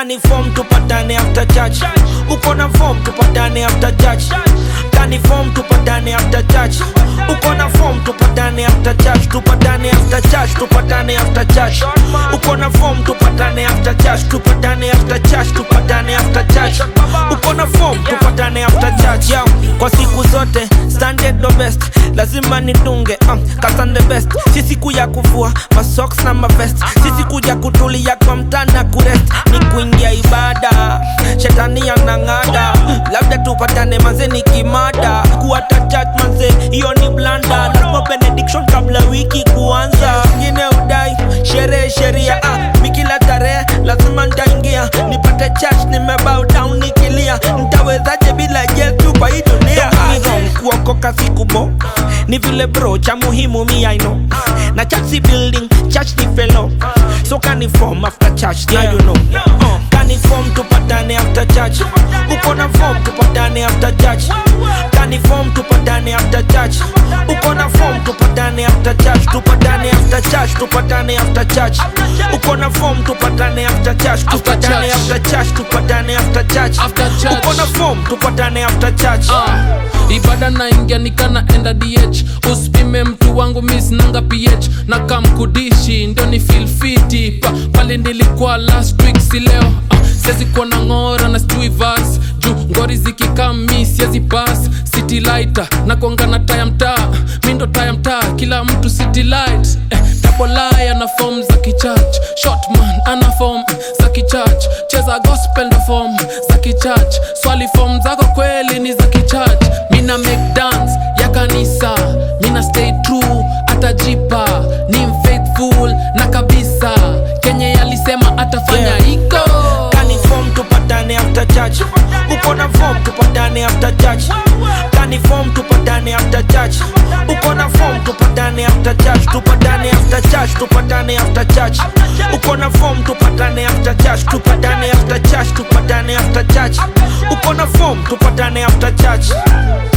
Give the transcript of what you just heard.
kani form tupatane after church uko na form tupatane after church kani form tupatane after church uko na form tupatane after church tupatane after church tupatane after church uko na form tupatane after church tupatane after church tupatane after church uko na form tupatane after church Yo, kwa siku zote standard the best lazima nitunge um, kasan the best si siku ya kuvua masocks na mavest si siku ya kutulia kwa mtana kurest ni kuingia ibada shetani anang'ada labda tupatane manze ni kimada kuata church manze hiyo ni blanda lazima benediction kabla wiki kuanza ngine udai sherehe sheria ah, mikila tarehe lazima ntaingia nipate church nimebow down nikilia ntawezaje bila yesu kwa hii dunia ni wrong kuokoka sikubo ni vile bro cha muhimu mi I know na church si building church ni fellow so kani form after church yeah. you know uh, kani form tupatane after church uko na form tupatane after church kani form tupatane after church uko na form tupatane after church tupatane after church tupatane after church uko na form tupatane after church tupatane church. after church tupatane after church After church. uko na form tupatane after church Ah, ibada naingia nikana enda dh usipime mtu wangu misnanga ph na kamkudishi ndio ni filfiti pa, pale nilikuwa last week si leo ah, siwezi kuwa na ng'ora na stuivas juu ngori zikikami siezi pas city lighter na kuanga na taya mtaa mi ndo taya mtaa kila mtu city light eh, tabolai ana fom za kichurch shotman ana fom za kichurch cheza gospel ndo fom za kichurch swali fom zako kweli ni za kichurch mina make dance ya kanisa mina stay true atajipa ni mfaithful na kabisa kenye yalisema atafanya Yeah. iko kani form tupatane after church uko na form tupatane after church kani form tupatane after church uko na form tupatane after church tupatane after church tupatane after church uko na form tupatane after church tupatane after church tupatane after church uko na form tupatane after church